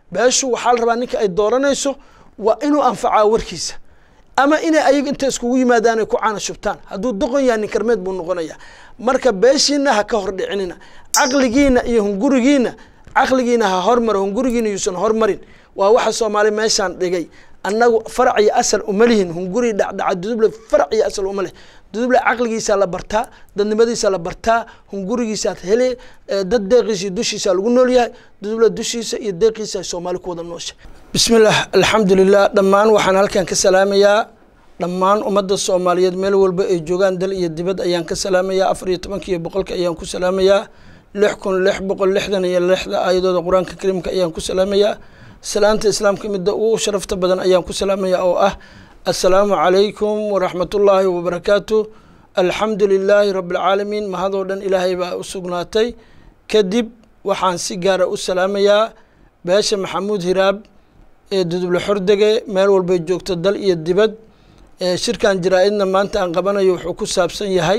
beeshu waxaa la rabaa ninka ay dooranayso waa inuu anfacaa warkiisa ama inay ayaga inta iskugu yimaadaan ay ku caana shubtaan hadduu doqon yahay nin karmeed buu noqonaya marka beeshiina ha ka hor dhicinina caqligiina iyo hungurigiina caqligiina ha hormaro hungurigiina yuusan hormarin waa waxa soomaali meeshaan dhigay annagu farac iyo asal uma lihin hunguri dhacdhaca duduble farac iyo asal uma leh duduble caqligiisaa la bartaa dadnimadiisa la bartaa hungurigiisaad hele dad deeqiisa iyo dushiisa lagu nool yahay duduble dushiisa iyo deeqiisa ay soomaali ku wada noosha bismillaah alxamdulilah dhammaan waxaan halkan ka salaamayaa dhammaan ummadda soomaaliyeed meel walba ay joogaan dal iyo dibad ayaan ka salaamayaa afar iyo tobanka iyo boqolka ayaan ku salaamayaa lix kun lix boqol lixdan iyo lixda aayadooda qur-aanka kariimka ayaan ku salaamayaa salaanta islaamka midda ugu sharafta badan ayaan ku salaamayaa oo ah assalaamu calaykum waraxmatullaahi wabarakaatu alxamdu lilaahi rabbialcaalamiin mahadoo dhan ilaahay baa u sugnaatay kadib waxaan si gaara u salaamayaa beesha maxamuud hiraab ee duduble xordege meel walbay joogto dal iyo dibad shirkan jaraa-idna maanta aan qabanayo wuxuu ku saabsan yahay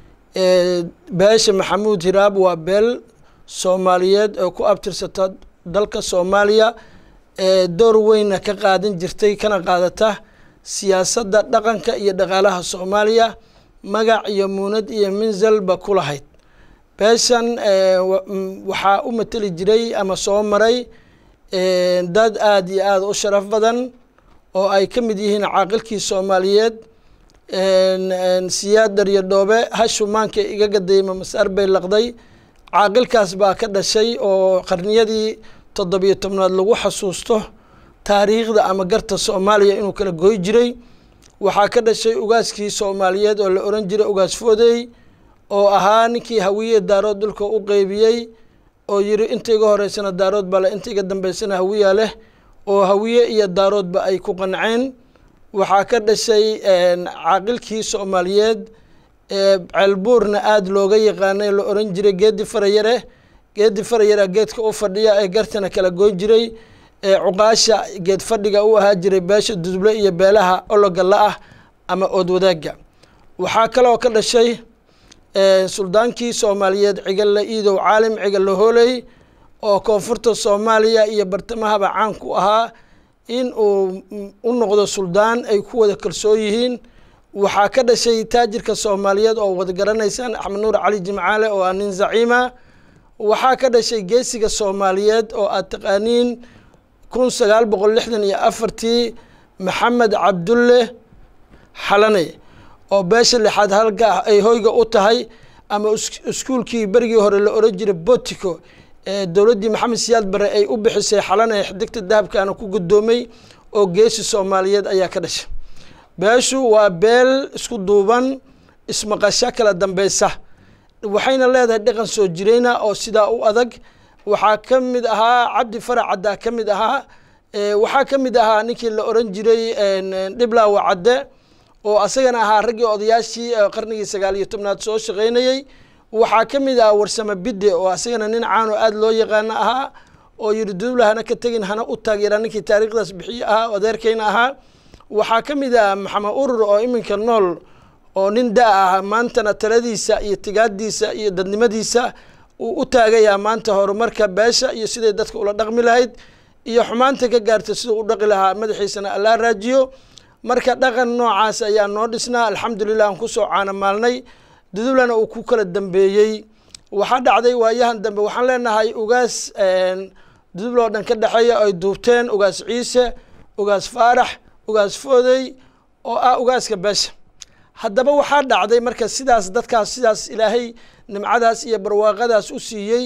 beesha maxamuud hiraab waa beel soomaaliyeed oo ku abtirsata dalka soomaaliya ee door weyna ka qaadan jirtay kana qaadata siyaasadda dhaqanka iyo dhaqaalaha soomaaliya magac iyo muunad iyo minzalba ku lahayd beeshan waxaa u mateli jiray ama soo maray dad aada iyo aada u sharaf badan oo ay ka mid yihiin caaqilkii soomaaliyeed siyaad daryo dhoobe hashumaanka iga gadayma masaar bay laqday caaqilkaas baa ka dhashay oo qarniyadii toddobiyo tobnaad lagu xasuusto taariikhda ama garta soomaaliya inuu kala goy jiray waxaa ka dhashay ugaaskii soomaaliyeed oo la oran jiray ugaas foodey oo ahaa ninkii hawiye daarood dhulka u qeybiyey oo yiri inta iga horeysana daarood baa le inta iga dambeysana hawiya leh oo hawiye iyo daaroodba ay ku qanceen waxaa ka dhashay caaqilkii soomaaliyeed ceelbuurna aada looga yaqaanay la oran jiray geedi farayare geedi farayara geedka u fadhiya ee gartana kala goyn jiray cuqaasha geed fadhiga u ahaa jiray beesha duduble iyo beelaha ologala ah ama ood wadaagga waxaa kaloo ka dhashay suldaankii soomaaliyeed cigalle iidow caalim cigalle hooley oo koonfurta soomaaliya iyo bartamahaba caan ku ahaa in uu u noqdo suldaan ay ku wada kalsoon yihiin waxaa ka dhashay taajirka soomaaliyeed oo wada garanaysaan axmed nuur cali jimcaale oo ah nin zaciima waxaa ka dhashay geesiga soomaaliyeed oo aad taqaaniin kun sagaal boqol lixdan iyo afartii maxamed cabdulle xalane oo beesha lixaad halka ay hoyga u tahay ama iskuulkii berigii hore la oran jiray botico ee dowladdii maxamed siyaad bare ay u bixisay xalane xidigta dahabkaana ku guddoomay oo geesi soomaaliyeed ayaa ka dhashay beeshu waa beel isku duuban ismaqasho kala dambeysa waxayna leedahay dhaqan soo jireyna oo sidaa u adag waxaa ka mid ahaa cabdi farac caddaa ka mid ahaa waxaa ka mid ahaa ninkii la oran jiray dhiblaawa cadde oo asagana ahaa raggii odayaashii qarnigii sagaal iyo tobnaad soo shaqeynayey waxaa ka mid ahaa warsame bidde oo asagana nin caano aada loo yaqaano ahaa oo yiri duduble hana ka tegin hana u taageera ninkii taariikhdaas bixiye ahaa adeerkeyna ahaa waxaa ka mid ah maxamed urur oo iminka nool oo nin da- ah maantana taladiisa iyo tigaadiisa iyo dadnimadiisa uu u taagayaa maanta horumarka beesha iyo siday dadka ula dhaqmi lahayd iyo xumaanta ka gaarta siduu u dhaqi lahaa madaxiisana allaa raajiyo marka dhaqan noocaas ayaa noo dhisnaa alxamdulilah aan kusoo caanamaalnay dudublana uu ku kala dambeeyey waxaa dhacday waayahan dambe waxaan leenahay ugaas duduble oo dhan ka dhexeeya ay duubteen ugaas ciise ugaas faarax ugaas foodey oo ah ugaaska beesha haddaba waxaa dhacday marka sidaas dadkaas sidaas ilaahay nimcadaas iyo barwaaqadaas u siiyey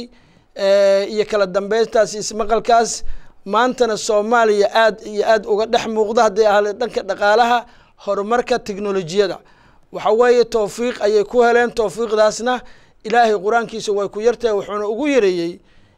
iyo kala dambeyntaas iyo ismaqalkaas maantana soomaaliya aad iyo aad uga dhex muuqda hadday ahale dhanka dhaqaalaha horumarka teknolojiyada waxa weeye towfiiq ayay ku heleen towfiiqdaasna ilaahay qur-aankiisa way ku yartahay wuxuuna ugu yareeyey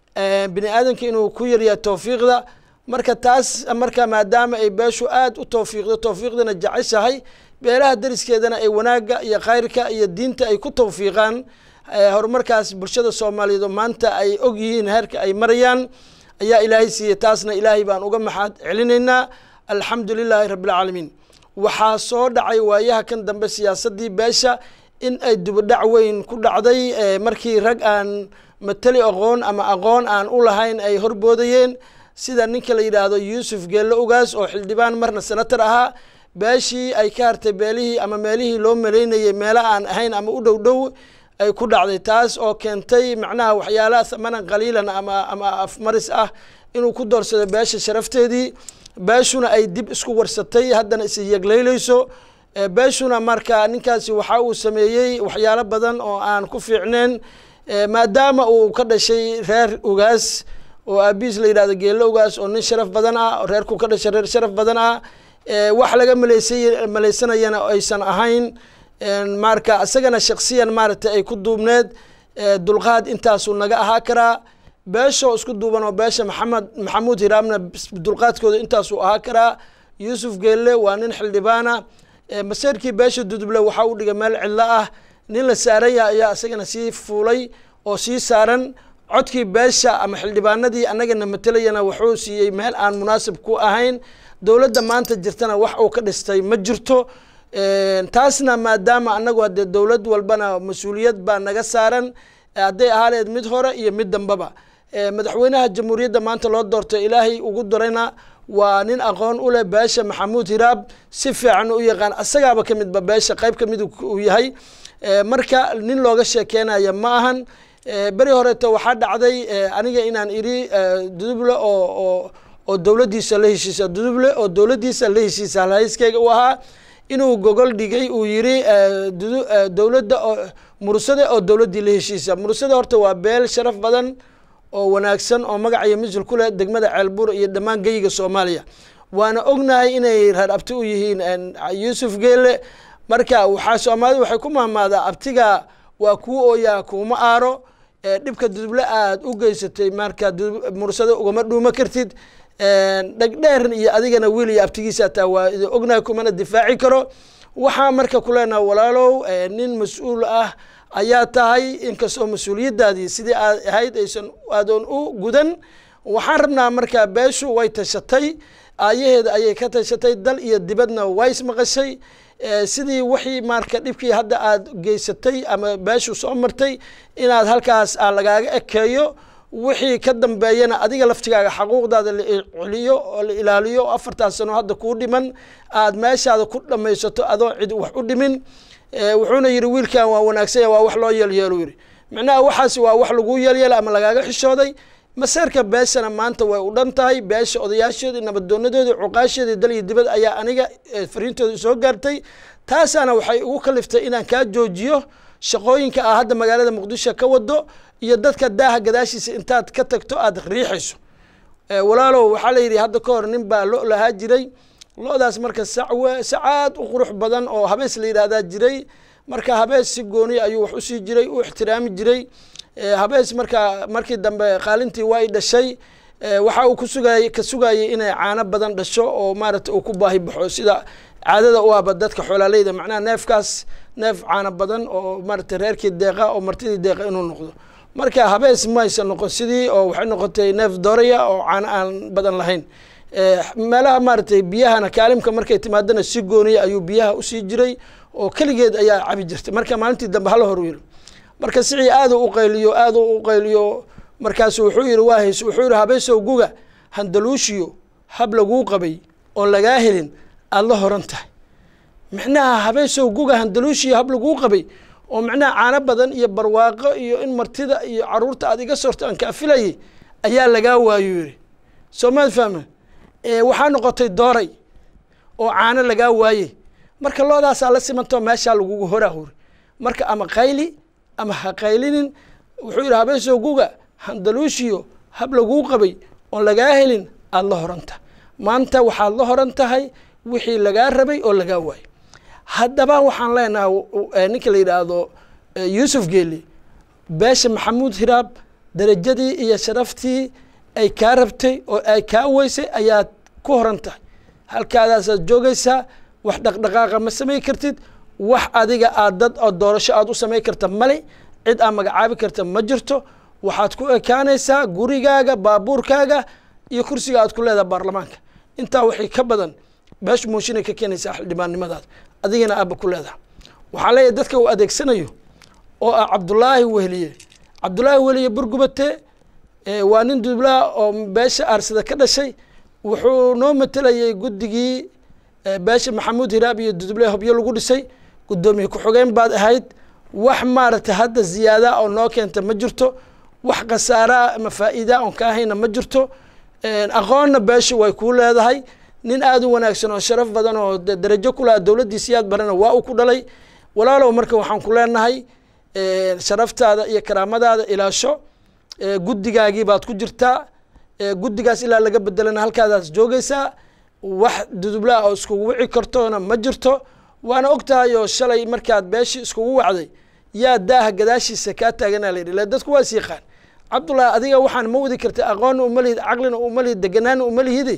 bini aadamka inuu ku yaryahay towfiiqda marka taas marka maadaama ay beeshu aada u towfiiqdo towfiiqdana jeceshahay beelaha dariskeedana ay wanaagga iyo khayrka iyo diinta ay ku towfiiqaan horumarkaas bulshada soomaaliyeed oo maanta ay og yihiin heerka ay marayaan ayaa ilaahay siiyey taasna ilaahay baan uga maxaad celinaynaa alxamdu lilaahi rabbilcaalamiin waxaa soo dhacay waayaha kan dambe siyaasaddii beesha in ay dubadhac weyn ku dhacday markii rag aan matali aqoon ama aqoon aan u lahayn ay horboodayeen sida ninka la yidhaahdo yuusuf geelle ugaas oo xildhibaan marna senator ahaa beeshii ay ka hartay beelihii ama meelihii loo malaynayay meelo aan ahayn ama u dhow dhow ay ku dhacday taas oo keentay macnaha waxyaala thamanan qaliilan ama ama afmaris ah inuu ku doorsado beesha sharafteedii beeshuna ay dib isku warsatay haddana is yeglayleyso beeshuna marka ninkaasi waxa uu sameeyey waxyaalo badan oo aan ku fiicneen maadaama uu ka dhashay reer ugaas oo aabiis la yidhahdo geelle ugaas oo nin sharaf badan ah reerku ka dhashay reer sharaf badan ah wax laga maleysay maleysanayana aysan ahayn marka isagana shaksiyan maaragtay ay ku duubneed dulqaad intaasuu naga ahaa karaa beeshoo isku duuban oo beesha maxamed maxamuud hiraamna dulqaadkooda intaasuu ahaa karaa yuusuf geelle waa nin xildhibaana maseerkii beesha duduble waxaa u dhigay meel cidlo ah nin la saaraya ayaa isagana sii fuulay oo sii saaran codkii beesha ama xildhibaanadii annagana matelayana wuxuu siiyey meel aan munaasib ku ahayn dowladda maanta jirtana wax uu ka dhistay ma jirto taasna maadaama annagu haddee dowlad walbana mas-uuliyad baa naga saaran hadday ahaaleed mid hore iyo mid dambaba madaxweynaha jamhuuriyadda maanta loo doortay ilaahay ugu darayna waa nin aqoon u leh beesha maxamuud hiraab si fiican u yaqaan asagaaba ka midba beesha qayb ka mid uu yahay marka nin looga sheekeynaya ma ahan beri horeeto waxaa dhacday aniga inaan idhi duduble oo oo oo dowladdiisa la heshiisa duduble oo dowladdiisa la heshiisa halhayskeyga u ahaa inuu gogol dhigay uu yidhi dowladda oo mursade oo dowladdii la heshiisa mursade horta waa beel sharaf badan oo wanaagsan oo magac iyo misul ku leh degmada ceelbuur iyo dhammaan geyiga soomaaliya waana ognahay inay reer abti u yihiin yuusuf geele marka waxaa soomaalida waxay ku mahmaadaa abtiga waa kuu ooyaa kuuma aaro dhibka duduble aad u geysatay marka mursade ugama dhuuma kartid dhegdheerin iyo adigana wiil iyo abtigiisa taa waa ognahay kumana difaaci karo waxaa marka ku leenaha walaalow nin mas-uul ah ayaa tahay inkastoo mas-uuliyaddaadii sidii aad ahayd aysan aadoon u gudan waxaan rabnaa markaa beeshu way tashatay aayaheeda ayay ka tashatay dal iyo dibadna way ismaqashay sidii wixii marka dhibkii hadda aad geysatay ama beeshu soo martay inaad halkaas aa lagaaga ekeeyo wixii ka dambeeyana adiga laftigaaga xaquuqdaada la celiyo oo la ilaaliyo oo afartaas sano hadda kuu dhiman aad meeshaada ku dhamaysato adoo cid wax u dhimin wuxuuna yidhi wiilkan waa wanaagsanya waa wax loo yeelyeelu yidhi micnaha waxaas waa wax lagu yeelyeela ama lagaaga xishooday maseerka beeshana maanta way u dhan tahay beesha odayaasheedii nabadoonadoodii cuqaasheedii dal iyo dibad ayaa aniga fariintooda soo gaartay taasaana waxay ugu kaliftay inaan kaa joojiyo shaqooyinka ah hadda magaalada muqdisho ka wado iyo dadka daaha gadaashiisa intaad ka tagto aada riixayso walaalow waxaa la yidhi hadda ka hor nin baa lo lahaa jiray lo-daas marka sacwe sacaad u qurux badan oo habees la yidhaahdaa jiray marka habees si gooni ayuu wax usii jiray u ixtiraami jiray habees marka markii dambe qaalintii waa i dhashay waxa uu kusugay ka sugayay inay caano badan dhasho oo maaragta uu ku baahi baxo sida caadada u ahba dadka xoolaaleyda macnaha neefkaas neef caano badan oo maaragta reerkii deeqa oo martidii deeqa inuu noqdo marka habees maysan noqon sidii oo waxay noqotay neef dooraya oo caano aan badan lahayn meelaha maaragtay biyahana kaalimka markay timaadana si gooniya ayuu biyaha usii jiray oo keligeed ayaa cabi jirtay marka maalintii dambe hala hor yiri marka sicii aadu u qayliyo aadu u qayliyo markaasu wuxuu yidhi waa hays wuxuu yidhi habeesow guga handaluushiyo hab laguu qabay oon lagaa helin aada la horan tahay micnaha habeesow guga handaluushiyo hab laguu qabay oo macnaha caano badan iyo barwaaqo iyo in martida iyo caruurta aad iga sorto aan kaafilayay ayaa lagaa waayo yidhi soo maad fahma waxaa noqotay dooray oo caano lagaa waayey marka loodaasaa la simantao meeshaa lagugu horaa hori marka ama qayli ama ha qaylinin wuxuu yidhi habeesow guga handaluushiyo hab laguu qabay oon lagaa helin aada la horanta maanta waxaad la horan tahay wixii lagaa rabay oo lagaa waayay haddaba waxaan leenahay ninka la yidhaahdo yuusuf geeli beesha maxamuud hiraab darajadii iyo sharaftii ay kaa rabtay oo ay kaa weysay ayaad ku horan tahay halkaadaasaad joogaysaa wax dhaqdhaqaaqa ma samay kartid wax adiga aad dad oo doorasho aad u samay karta male cid aad magacaabi karta ma jirto waxaad ku ekaanaysaa gurigaaga baabuurkaaga iyo kursiga aad ku leedaha baarlamaanka intaa wixii ka badan beeshu mooshinay ka keenaysaa xildhibaannimadaada adigana aaba ku leedaha waxaa leeyahay dadka uu adeegsanayo oo ah cabdulaahi wehliye cabdulaahi wehliye burgubate waa nin dudublaa oo beesha aarsada ka dhashay wuxuu noo matelayay guddigii beesha maxamuud hiraab iyo duduble hobyo lagu dhisay guddoomiye ku-xogeen baad ahayd wax maaragtay hadda ziyaada oo noo keenta ma jirto wax khasaaraa ama faa'iida oon ka ahayna ma jirto aqoonna beesha way kuu leedahay nin aada u wanaagsan oo sharaf badan oo darajo ku laha dowladdiisiyaad barana waa uu ku dhalay walaalow marka waxaan ku leenahay sharaftaada iyo karaamadaada ilaasho guddigaagii baad ku jirtaa guddigaas ilaa laga bedelana halkaadaas joogaysaa wax dudublaa oo iskugu wici kartoona ma jirto waana og tahay oo shalay markaad beeshii iskugu wacday yaa daaha gadaashiisa kaa taaganaa la yidhi le dadku waa is yaqaan cabdullaahi adiga waxaan ma wadi karta aqoonna uma lihid caqlina uma lihid deganaana uma lihide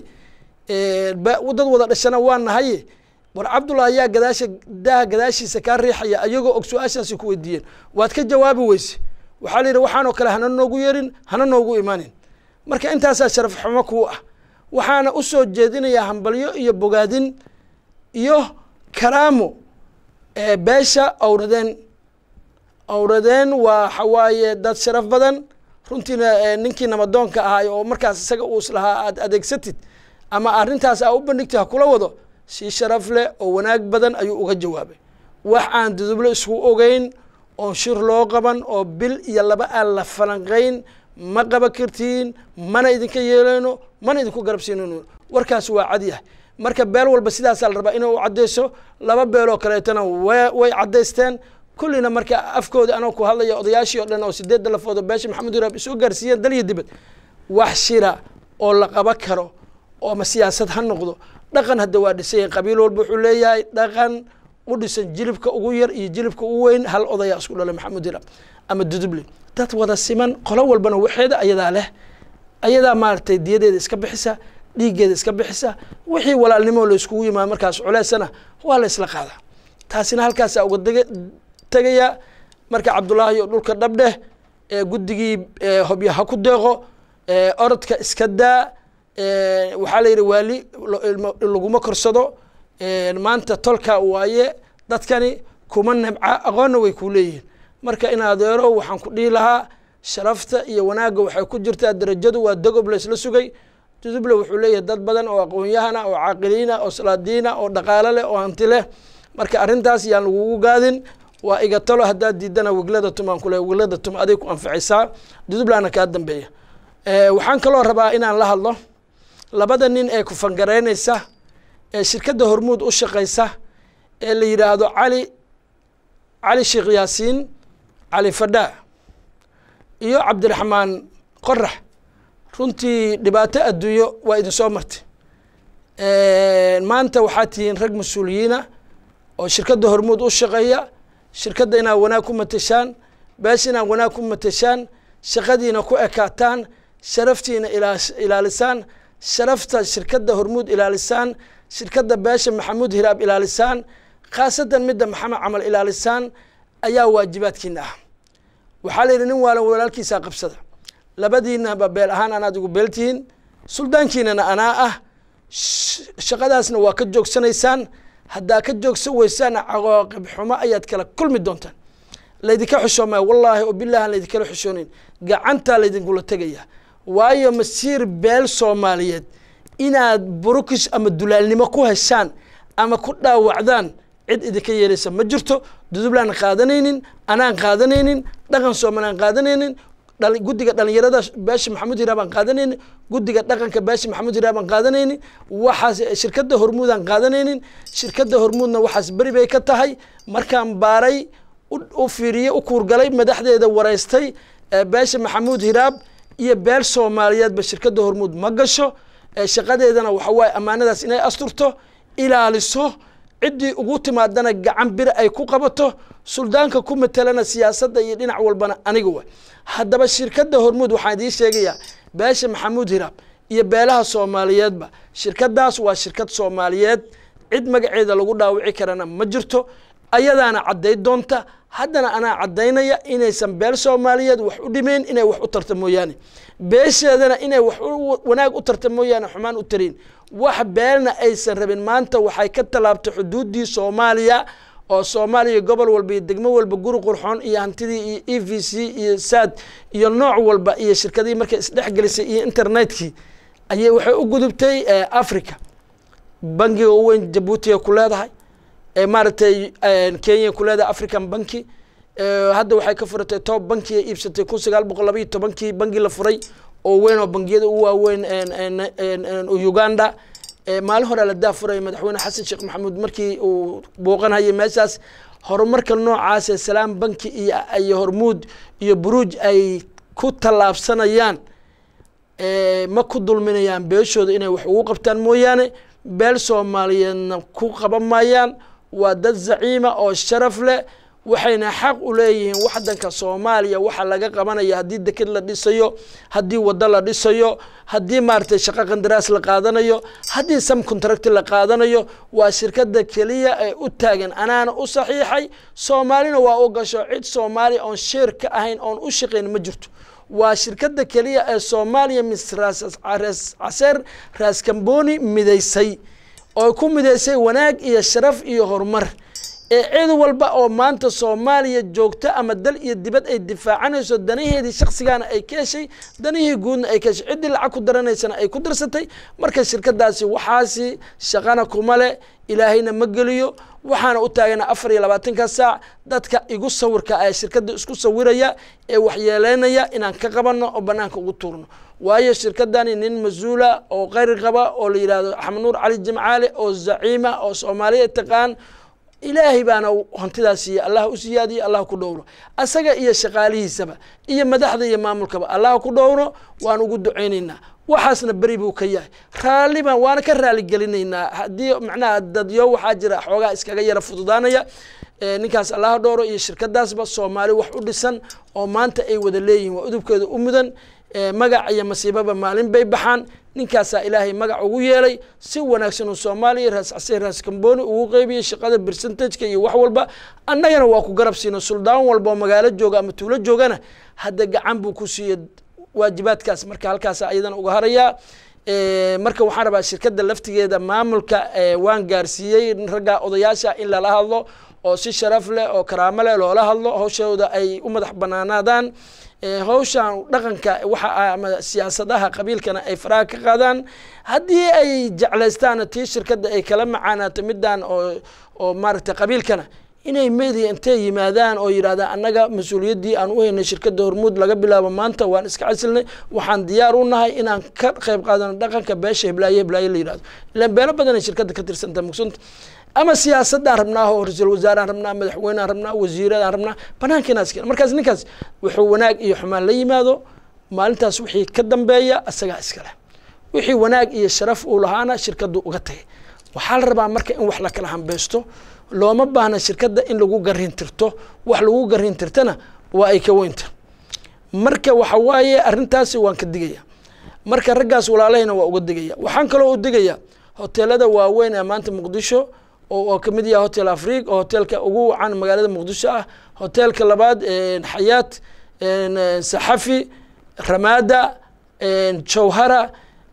dad wada dhashana waa nahaye war cabdullahi yaa gadaasha daaha gadaashiisa kaa riixaya ayagoo og su-aashaasi ku weydiiyeen waad ka jawaabi weyse waxaa la yidhi waxaanoo kale hana noogu yerin hana noogu imanin marka intaasaa sharaf xumo kuu ah waxaana u soo jeedinayaa hambalyo iyo bogaadin iyo karaamo beesha awradeen awradeen waa waxawaaye dad sharaf badan runtiina ninkii namadoonka ahaay oo markaas isaga uus lahaa aad adeegsatid ama arrintaas aa u bandhigtay ha kula wado si sharaf leh oo wanaag badan ayuu uga jawaabay wax aan duduble isku ogeyn oon shir loo qaban oo bil iyo laba aan la falanqayn ma qaba kartiin mana idinka yeeleyno mana idinku garabsiinayno warkaas waa cad yahay marka beel walba sidaasaa la rabaa inay u caddayso laba beeloo kaleetana way caddaysteen kullina marka afkooda anoo ku hadlaya odayaashii o dhan oo sideedda lafooda beesha maxamed uraab isoo gaarsiiyeen dal iyo dibad wax shira oo la qaba karo oo ma siyaasad ha noqdo dhaqan hadda waa dhisay qabiil walba wuxuu leeyahay dhaqan u dhisan jilibka ugu yar iyo jilibka ugu weyn hal odayaa isku dhalay maxamed uraab ama duduble dad wada siman qolo walbana waxeeda ayadaa leh ayadaa maaragtay diyadeeda iska bixisa dhiiggeeda iska bixisa wixii walaalnimo la iskugu yimaado markaas culeysana waa la isla qaadaa taasina halkaasaa uga dega tegaya marka cabdullaahi oo dhulka dhabdheh ee guddigii hobya ha ku deeqo orodka iska daa waxaa la yidhi waali laguma korsado maanta tolka waaye dadkani kuma nebca aqoonna way kuu leeyihiin marka in adeero waxaan ku dhihi lahaa sharafta iyo wanaagga waxay ku jirtaa darajadu waa dagob laysla sugay duduble wuxuu leeyahay dad badan oo aqoon-yahana oo caaqiliina oo salaadiina oo dhaqaalo leh oo hanti leh marka arrintaas yaan lagugu gaadin waa iga talo haddaad diidana weglada tumaan kule weglada tum aday ku anficaysaa dudublana kaa dambeeya waxaan kaloo rabaa inaan la hadlo labada nin ee ku fangaraynaysa ee shirkadda hormuud u shaqaysa ee la yidhaahdo cali cali sheekh yaasiin cali fadhaa iyo cabdiraxmaan qorax runtii dhibaato adduunyo waa idin soo martay maanta waxaa tihiin rag mas-uuliyiina oo shirkadda hormuud u shaqeeya shirkadda inaad wanaag ku mateshaan beesha inaad wanaag ku mateshaan shaqadiina ku ekaataan sharaftiina ilaalisaan sharafta shirkadda hormuud ilaalisaan shirkadda beesha maxamuud hiraab ilaalisaan khaasatan midda maxamed camal ilaalisaan ayaa waajibaadkiina ah waxaa la yidhi nin waalan walaalkiisaa qabsada labadiinaba beel ahaan anaad igu beeltihiin suldaankiinana anaa ah shaqadaasna waa ka joogsanaysaan haddaa ka joogsan weysaana cawaaqib xumo ayaad kala kulmi doontaan laydinka xushoomaya wallaahi oo bilahi aan laydinkala xushoonayn gacantaa laydinkula tegaya waayo masiir beel soomaaliyeed inaad burukis ama dulaalnimo ku heshaan ama ku dhaawacdaan cid idinka yeelaysa ma jirto dudublaan qaadanaynin anaan qaadanaynin dhaqan soomaaliaan qaadanaynin guddiga dhalinyarada beesha maxamuud hiraab aan qaadanaynin guddiga dhaqanka beesha maxamuud hiraab aan qaadanaynin waxaas shirkadda hormuud aan qaadanaynin shirkadda hormuudna waxaas beri bay ka tahay markaan baaray u fiiriyey u kuurgalay madaxdeeda wareystay beesha maxamuud hiraab iyo beel soomaaliyeedba shirkadda hormuud ma gasho shaqadeedana waxa waaye ammaanadaas inay asturto ilaaliso ciddii ugu timaadana gacan bir ay ku qabato suldaanka ku matelana siyaasadda iyo dhinac walbana aniga way haddaba shirkadda hormuud waxaan idiin sheegayaa beesha maxamuud hiraab iyo beelaha soomaaliyeedba shirkadaas waa shirkad soomaaliyeed cid magaceeda lagu dhaawici karana ma jirto ayadaana cadday doonta haddana anaa caddaynaya inaysan beel soomaaliyeed wax u dhimeyn inay wax u tarta mooyaane beesheedana inay wax wanaag u tarta mooyaane xumaan u tarayn wax beelna aysan rabin maanta waxay ka tallaabtay xuduuddii soomaaliya oo soomaaliya gobol walba iyo degmo walba guri qurxoon iyo hantidii iyo e v c iyo saad iyo nooc walba iyo shirkadihii markay isdhexgelisay iyo internetkii ayay waxay u gudubtay africa bangiga u weyn jabuutiga ku leedahay maaragtay kenya ku leedahay african banki hadda waxay ka furatay tob bankiga iibsatay kun sagaal boqol labaiyo tobankii bangi la furay oo weyn oo bangiyada ugu waaweyn uganda maalin hore la daafuray madaxweyne xasan sheekh maxamuud markii uu booqanhayay meeshaas horumarka noocaasee salaam banki iyo iyo hormuud iyo buruuj ay ku tallaabsanayaan ma ku dulminayaan beeshooda inay wax ugu qabtaan mooyaane beel soomaaliyeedna ku qaban maayaan waa dad zaciima oo sharaf leh waxayna xaq u leeyihiin waxdanka soomaaliya waxa laga qabanaya haddii deked la dhisayo haddii waddo la dhisayo haddii maaragtay shaqo qandaraas la qaadanayo haddii sam contract la qaadanayo waa shirkada keliya ee u taagan anaana u saxiixay soomaalina waa u gasho cid soomaaliya oon sheer ka ahayn oon u shaqayn ma jirto waa shirkada keliya ee soomaaliya mis caseer raaskamboni midaysay oo ku midaysay wanaag iyo sharaf iyo horumar ee cid walba oo maanta soomaaliya joogto ama dal iyo dibad ay difaacanayso danaheedii shaksigaana ay ka heshay danihii guudna ay ka heshay ciddii lacag ku daranaysana ay ku darsatay marka shirkadaasi waxaasi shaqana kuma leh ilaahayna ma geliyo waxaana u taagana afar iyo labaatanka saac dadka igu sawirka ee shirkada isku sawiraya ee waxyeeleynaya inaan ka qabanno oo banaanka ugu tuurno waayo shirkadani nin mas-uula oo qayri qaba oo la yidhahdo axmed nuur cali jimcaale oo zaciima oo soomaaliya taqaan ilaahay baana hantidaas siiye allah u siyaadiyo allah ku dhowro asaga iyo shaqaalihiisaba iyo madaxda iyo maamulkaba allah ku dhowro waan ugu ducaynaynaa waxaasna beri buu ka yahay raalli baan waana ka raaligelinaynaa haddii macnaha dadyo waxaa jira xoogaa iskaga yara fududaanaya ninkaas allaha dhowro iyo shirkadaasba soomaali wax u dhisan oo maanta ay wada leeyihin waa udubkeeda u mudan magac iyo masiibaba maalin bay baxaan ninkaasaa ilaahay magac ugu yeelay si wanaagsan uu soomaaliya raas case raas kamboni ugu qeybiyey shaqada percentageka iyo wax walba annagana waa ku garab siino suldaan walba oo magaalo jooga ama tuulo joogana hadda gacan buu ku siiye waajibaadkaas marka halkaas ayadana uga harayaa marka waxaan rabaa shirkada laftigeeda maamulka waan gaarsiiyey ragga odayaasha in lala hadlo oo si sharaf leh oo karaamo leh loola hadlo hawshooda ay u madax banaanaadaan hawshan dhaqanka waxa ama siyaasadaha qabiilkana ay faraha ka qaadaan haddii ay jeclaystaan tii shirkada ay kala macaanaato midaan oo oo maaragtay qabiilkana inay media intay yimaadaan oo yidhahdaan annaga mas-uuliyaddii aan u haynay shirkada hormuud laga bilaabo maanta waan iska casilnay waxaan diyaar u nahay inaan ka qayb qaadano dhaqanka beesha heblaaye heblaaye la yidhahdo ilaan beelo badan ay shirkada ka tirsanta mugsunta ama siyaasadaan rabnaa oo ra-iisul wasaaraan rabnaa madaxweyneaan rabnaa wasiiradaan rabnaa banaanka inaas keen markaas ninkaas wuxuu wanaag iyo xumaan la yimaado maalintaas wixii ka dambeeya asagaa iskale wixii wanaag iyo sharaf uu lahaana shirkadu uga tagay waxaa la rabaa marka in wax la kala hambeysto looma baahna shirkadda in lagu garin tirto wax lagu garin tirtana waa ay ka weynta marka waxa waaye arrintaasi waan ka digaya marka raggaas walaalahayna waa uga digaya waxaan kaloo u digaya hoteelada waaweyn ee maanta muqdisho oo kamid yaha hotel afriq oo hoteelka ugu wacan magaalada muqdisho ah hoteelka labaad xayaat saxafi ramada jawhara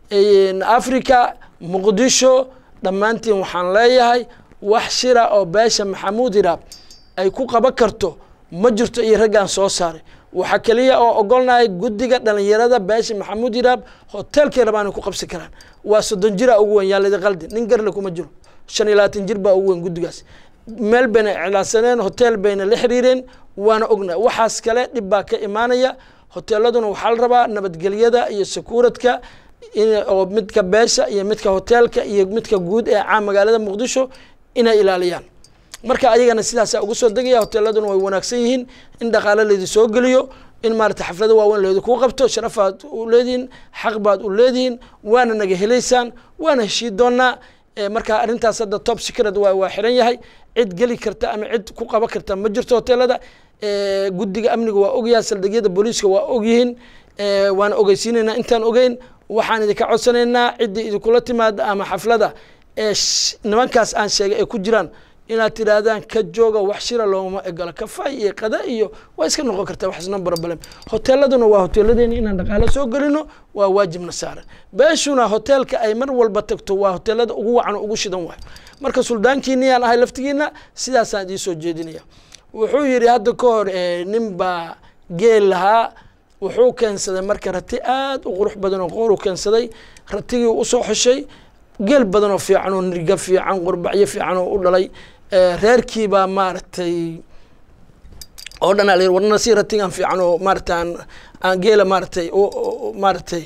africa muqdisho dhammaantiin waxaan leeyahay wax shira oo beesha maxamuud hiraab ay ku qaban karto ma jirto iyo raggaan soo saaray waxaa keliya oo ogolnahay guddiga dhalinyarada beesha maxamuud hiraab hoteelkay rabaan ku qabsan karaan waa soddon jira ugu weyn yaalidi qaldi nin garle kuma jiro shan iyo labaatan jir baa ugu weyn guddigaas meel bayna iclaansaneen hotel bayna la xiriireen waana ogna waxaas kale dhib baa ka imaanaya hoteeladuna waxaa la rabaa nabadgelyada iyo sakuuradka oo midka beesha iyo midka hoteelka iyo midka guud ee caam magaalada muqdisho inay ilaaliyaan marka ayagana sidaasa ugu soo degaya hoteeladuna way wanaagsan yihiin in dhaqaale laydi soo geliyo in maarata xaflado waaweyn laydi kuu qabto sharafaad u leedihiin xaq baad u leedihiin waana naga helaysaan waana heshii doonaa marka arrintaas hadda top secret waa waa xiran yahay cid geli karta ama cid ku qaban karta ma jirto hoteelada guddiga amniga waa ogyahay saldhigyada booliiska waa ogyihiin waana ogeysiinaynaa intaan ogeyn waxaan idinka codsanaynaa ciddii idinkula timaada ama xaflada ee nimankaas aan sheegay ay ku jiraan inaad tidhaahdaan ka jooga wax shira looma egolo kafay iyo qada iyo waa iska noqon kartaa wax isna barabalem hoteeladuna waa hoteeladeeni inaan dhaqaalo soo gelino waa waajibna saaran beeshuna hoteelka ay mar walba tagto waa hoteelada ugu wacan oo ugu shidan waayo marka suldaankiiniyaan ahay laftigiina sidaasaan idiin soo jeedinaya wuxuu yidhi hadda ka hor nin baa geel lahaa wuxuu keensaday marka rati aad u qurux badan oo qoor u keensaday ratigii usoo xeshay geel badan oo fiican oo nirga fiican qurbacyo fiican oo u dhalay reerkii baa maaragtay oo dhan ala warna si ratigan fiican oo maarata aan aan geela maaratay maaratay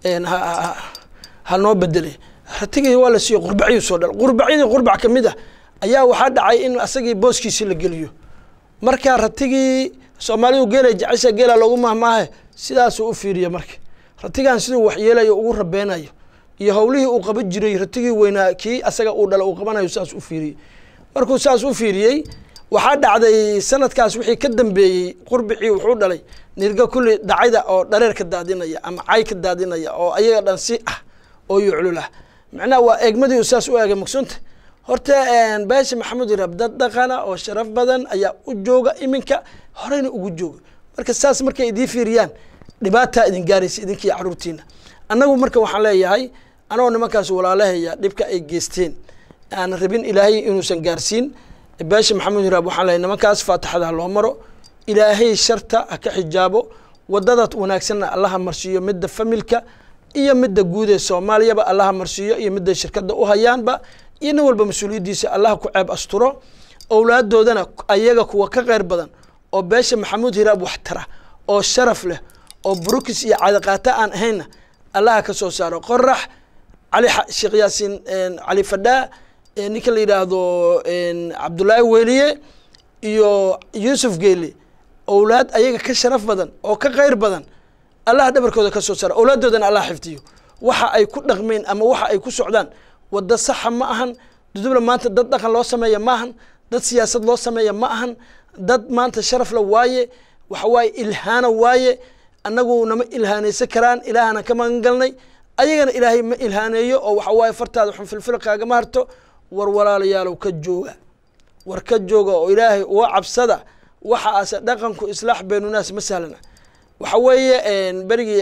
ha noo bedelay ratigii waa la siiyo qurbacyuu soo dhala qurbacyadii qurbac kamid ah ayaa waxaa dhacay in asagii booskiisi la geliyo marka ratigii soomaalidu geelay jecesha geela loogu mahmaahe sidaasuu u fiiriya marka ratigan siduu waxyeelayo ugu rabeenayo iyo howlihii uu qaban jiray ratigii weynaa kii asaga uu dhala uu qabanayo saas u fiiriyey markuu saas u fiiriyey waxaa dhacday sanadkaas wixii ka dambeeyey qurbicii wuxuu dhalay nirga kulli dhacayda oo dhareer ka daadinaya ama cay ka daadinaya oo ayaga dhan si ah oo yuclulah macnaha waa eegmadii saas u eegay maqsunta horta beesha maxamed irab dad dhaqana oo sharaf badan ayaa u jooga iminka horeyna ugu jooga marka saas markay idiin fiiriyaan dhibaataa idin gaaraysa idinkiiyo caruurtiina annagu marka waxaan leeyahay anagoo nimankaas walaalahaya dhibka ay geysteen aan rabin ilaahay inuusan gaarsiin beesha maxamed hiraab waxaan leeyahay nimankaas faatixada ha loo maro ilaahay sharta ha ka xijaabo wadada wanaagsanna allaha marsiiyo midda familka iyo midda guud ee soomaaliyaba allaha marsiiyo iyo midday shirkadda u hayaanba iyo nin walba mas-uuliyaddiisa allaha ku ceeb asturo owlaadoodana ayaga kuwa ka qeyr badan oo beesha maxamuud hiraab wax tara oo sharaf leh oo burukis iyo cadaqaata aan ahaynna allaha ka soo saaro qorax cali sheekh yaasiin cali fadhaa ninka la yidhaahdo cabdullaahi weliye iyo yuusuf geele owlaad ayaga ka sharaf badan oo ka qeyr badan allaha dhabarkooda ka soo saaro owlaaddoodana allah xifdiyo waxa ay ku dhaqmeen ama waxa ay ku socdaan waddo saxa ma ahan dudubla maanta dad dhaqan loo sameeya ma ahan dad siyaasad loo sameeya ma ahan dad maanta sharaf la waaye waxa waaye ilhaana waaye annagu nama ilhaanaysan karaan ilaahana ka magan galnay ayagana ilaahay ma ilhaaneeyo oo waxa waaye fartaada xun filfil kaagama harto war walaalayaalow ka jooga war ka jooga oo ilaahay uga cabsada waxaase dhaqanku islaax beenunaas ma sahlana waxa weeye berigii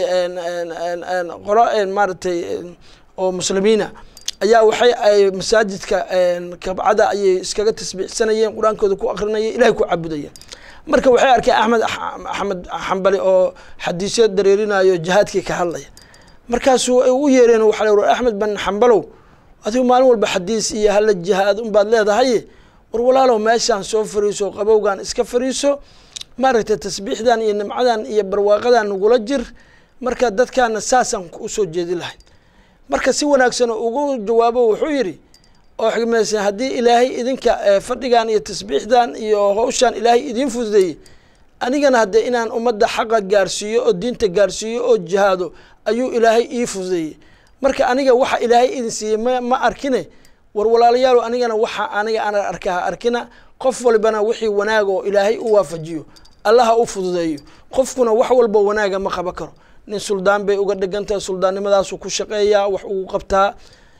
qolo maaragtay oo muslimiina ayaa waxay ay masaajidka kabcada ayay iskaga tasbiixsanayeen qur-aankooda ku akrinayeen ilahay ku cabudayeen marka waxay arkeen axmed axmed xambali oo xadiisyo dareerinayo jihaadkii ka hadlaya markaasuu ay u yeereen waxa la war axmed ban xambalow adigu maalin walba xadiis iyo hala jihaad unbaad leedahay war walaalow meeshaan soo fariiso qabowgan iska fariiso maaragtay tasbiixdan iyo nimcadan iyo barwaaqadan nagula jir marka dadkaana saasaan usoo jeedi lahay marka si wanaagsan ugu jawaabo wuxuu yidhi oo xigmaysan haddii ilaahay idinka fadhigan iyo tasbiixdan iyo hawshaan ilaahay idiin fududeeyey anigana haddee inaan ummadda xaqa gaarsiiyo oo diinta gaarsiiyo oo jihaado ayuu ilaahay ii fududeeyey marka aniga waxa ilaahay idin siiyey ma ma arkine war walaalayaalo anigana waxa aniga ana arkaha arkina qof walbana wixii wanaag oo ilaahay u waafajiyo allaha u fududeeyo qofkuna wax walba wanaaga ma qaban karo nin suldaan bay uga dhegantahay suldaannimadaasuu ku shaqeeyaa wax ugu qabtaa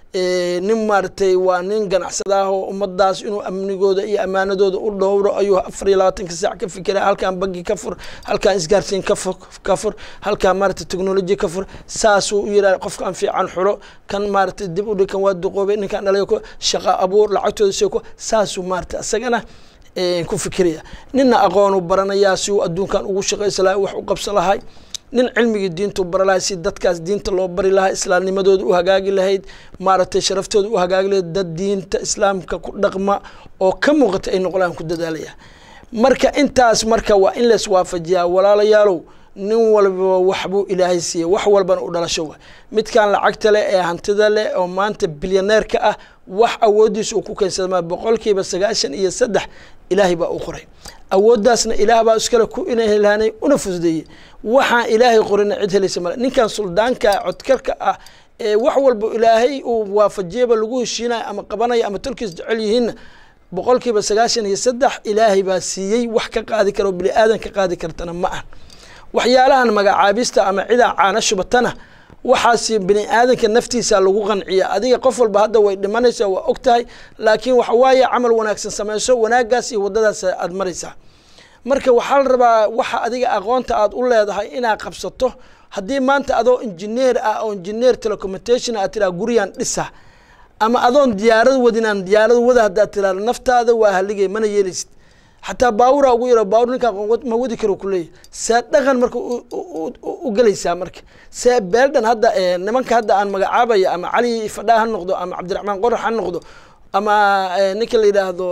nin maaragtay waa nin ganacsadaah oo ummadaas inuu amnigooda iyo ammaanadooda u dhowro ayuu afar iyo labaatanka saac ka fikera halkaan bangi ka fur halkaan isgaarsiin kafur ka fur halkaan maaragtay technology ka fur saasuu u yidhaha qofkaan fiican xulo kan maaragtay dib u dhig kan waa duqoobay ninkaan dhalay ko shaqa abuur lacagtooda seeko saasuu maaragtay isagana ku fikiraya ninna aqoonu baranayaa si uu adduunkan ugu shaqaysa lahay wax u qabsan lahay nin cilmigii diintu bara lahay si dadkaas diinta loo bari lahaa islaamnimadooda u hagaagi lahayd maaragtay sharaftooda u hagaagi lahayd dad diinta islaamka ku dhaqma oo ka muuqata ay noqlaan ku dadaalaya marka intaas marka waa in lays waafajiyaa walaalayaalow nin walba waxbuu ilaahay siiyey wax walbana u dhalasho wa midkan lacagta leh ee hantida leh oo maanta bilyaneerka ah wax awooddiisa uu ku keensada ma boqolkiiba sagaashan iyo saddex ilaahay baa u qoray awooddaasna ilaah baa iskale ku inhelhaanay una fududeeyey waxaan ilaahay qorina cid helaysa male ninkan suldaanka codkarka ah ee wax walba ilaahay uu waafajiyaba lagu heshiinayo ama qabanaya ama tolkiis jecel yihiinna boqolkiiba sagaashan iyo saddex ilaahay baa siiyey wax ka qaadi kara oo bini aadan ka qaadi kartana ma ah waxyaalahan magacaabista ama cidaa caana shubatana waxaas bini aadanka naftiisa lagu qanciya adiga qof walba hadda way dhimanaysaa waa og tahay laakiin waxa waaye camal wanaagsan samayso wanaagaas iyo waddadaas aad maraysaa marka waxaa la rabaa waxa adiga aqoonta aad u leedahay inaad qabsato haddii maanta adoo injineer ah oo injineer telecommutation aad tiraa gurigan dhisa ama adoon diyaarad wadinaan diyaarad wada haddaad tiraado naftaada waa haligay mana yeelaysid xataa baawuraa ugu yaro baawur ninkaa ma wadi karo kuleeyahy see dhaqan marka u gelaysaa marka see beeldhan hadda nimanka hadda aan magacaabaya ama cali fadhaa ha noqdo ama cabdiraxmaan qorax ha noqdo ama ninka la yidhaahdo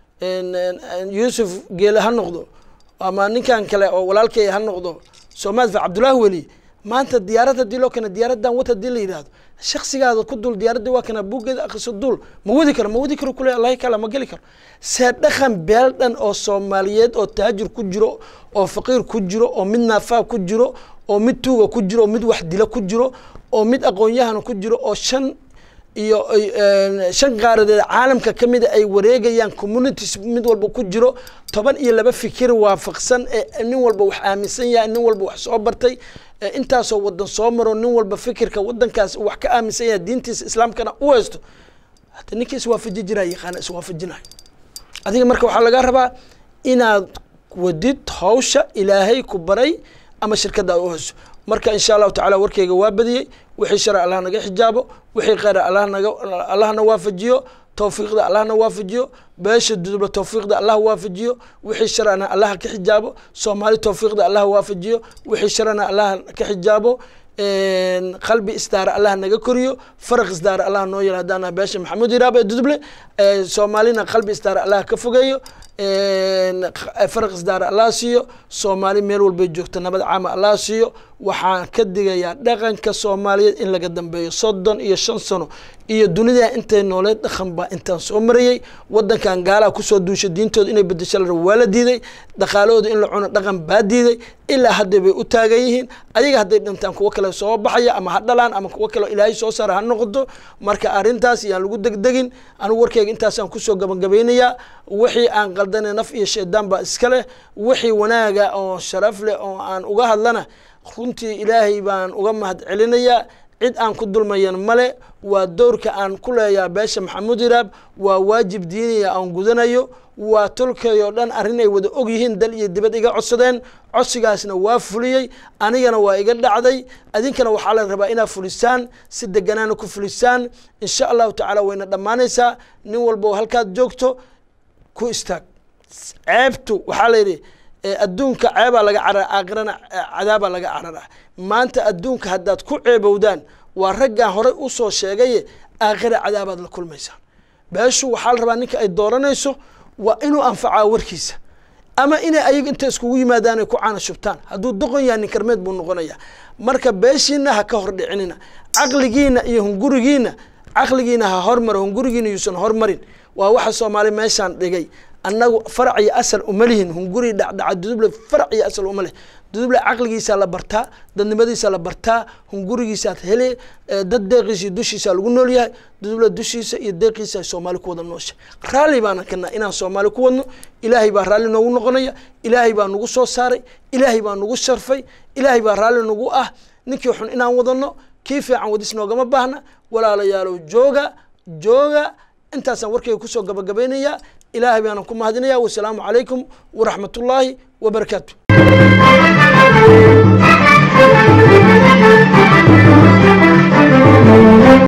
yuusuf geele ha noqdo ama ninkan kale oo walaalkey ha noqdo soomaad fa cabdullaahi weli maanta diyaarad hadii loo keena diyaaradan wad hadii la yidhahdo shaksigaada ku dul diyaaradii waa kana buuggeeda akriso dul ma wadi karo ma wadi karo kule allahi kala ma geli karo see dhaqan beel dhan oo soomaaliyeed oo taajir ku jiro oo faqiir ku jiro oo mid naafaa ku jiro oo mid tuuga ku jiro oo mid wax dila ku jiro oo mid aqoon-yahana ku jiro oo shan iyo shan qaaradeed caalamka ka mida ay wareegayaan communities mid walba ku jiro toban iyo laba fikir waafaqsan ee nin walba wax aaminsan yahay nin walba wax soo bartay intaasoo wadan soo maro nin walba fikirka wadankaas wax ka aaminsan yahay diintiisa islaamkana u haysto hata ninka iswaafaji jiraa yaqaana iswaafajinayo adiga marka waxaa laga rabaa inaad wadid hawsha ilaahay ku baray ama shirkadda aad u hayso marka insha allahu tacala warkeyga waa badiyey wixii shara allah naga xijaabo wixii kheyra allah naga allahna waafajiyo towfiiqda allahna waafajiyo beesha dudubla towfiiqda allah waafajiyo wixii sharana allah ka xijaabo soomaali towfiiqda allah waafajiyo wixii sharana allah ka xijaabo qalbi isdaara allah naga koriyo faraq isdaara allah noo yel haddaana beesha maxamuud iraab ee duduble soomaalina qalbi isdaara allah ka fogeeyo faraq isdaara allah siiyo soomaali meel walbay joogto nabad caama allah siiyo waxaan ka digayaa dhaqanka soomaaliyeed in laga dambeeyo soddon iyo shan sano iyo dunida intay nooleed dhaqan baa intaan soo marayey wadankan gaalaha kusoo duusha diintooda inay bedesho la rabo waa la diiday dhaqaalahooda in la cuno dhaqan baa diiday ilaa hadda bay u taagan yihiin ayaga hadday dhintaan kuwo kale soo baxaya ama ha dhalaan ama kuwo kale ilaahay soo saara ha noqoto marka arrintaas yaan lagu degdegin anigu warkeyga intaasaan kusoo gabagabeynayaa wixii aan qaldana naf iyo shaydaan baa iska leh wixii wanaaga oo sharaf leh oo aan uga hadlana runtii ilaahay baan uga mahad celinayaa cid aan ku dulmayan male waa dowrka aan ku leeyaha beesha maxamuud iraab waa waajib diiniya aan gudanayo waa tolkay oo dhan arrin ay wada og yihiin dal iyo dibad iga codsadeen codsigaasna waa fuliyey anigana waa iga dhacday adinkana waxaa la rabaa inaad fulisaan si deganaana ku fulisaan insha allahu tacaala wayna dhammaanaysaa nin walba oo halkaad joogto ku istaag ceebtu waxaa la yidhi adduunka ceebaa laga carar aakhirana cadaabaa laga cararaa maanta adduunka haddaad ku ceebowdaan waa raggaan horey usoo sheegaye aakhira cadaabaad la kulmaysaan beeshu waxaa la rabaa ninka ay dooranayso waa inuu anfacaa warkiisa ama inay ayaga inta iskugu yimaadaan ay ku caana shubtaan hadduu doqon yahay nin karmeed buu noqonaya marka beeshiina ha ka hor dhicinina caqligiina iyo hungurigiina caqligiina ha hormaro hungurigiina yuusan hormarin waa waxa soomaali meeshaan dhigay annagu farac iyo asal uma lihin hunguri dhacdhaca duduble farac iyo asal uma leh duduble caqligiisaa la bartaa dadnimadiisa la bartaa hungurigiisaad hele dad deeqiisa iyo dushiisa lagu nool yahay duduble dushiisa iyo deeqiisa ay soomaali ku wada noosha raalli baana kana inaan soomaali ku wadno ilaahay baa raalli noogu noqonaya ilaahay baa nagu soo saaray ilaahay baa nagu sharfay ilaahay baa raalli nagu ah ninkii xun inaan wadano kii fiican wadis noogama baahna walaalayaalow jooga jooga intaasaan warkayga kusoo gabagabaynayaa ilaahay baanan ku mahadinaya wasalaamu calaykum waraxmat ullaahi wabarakaatu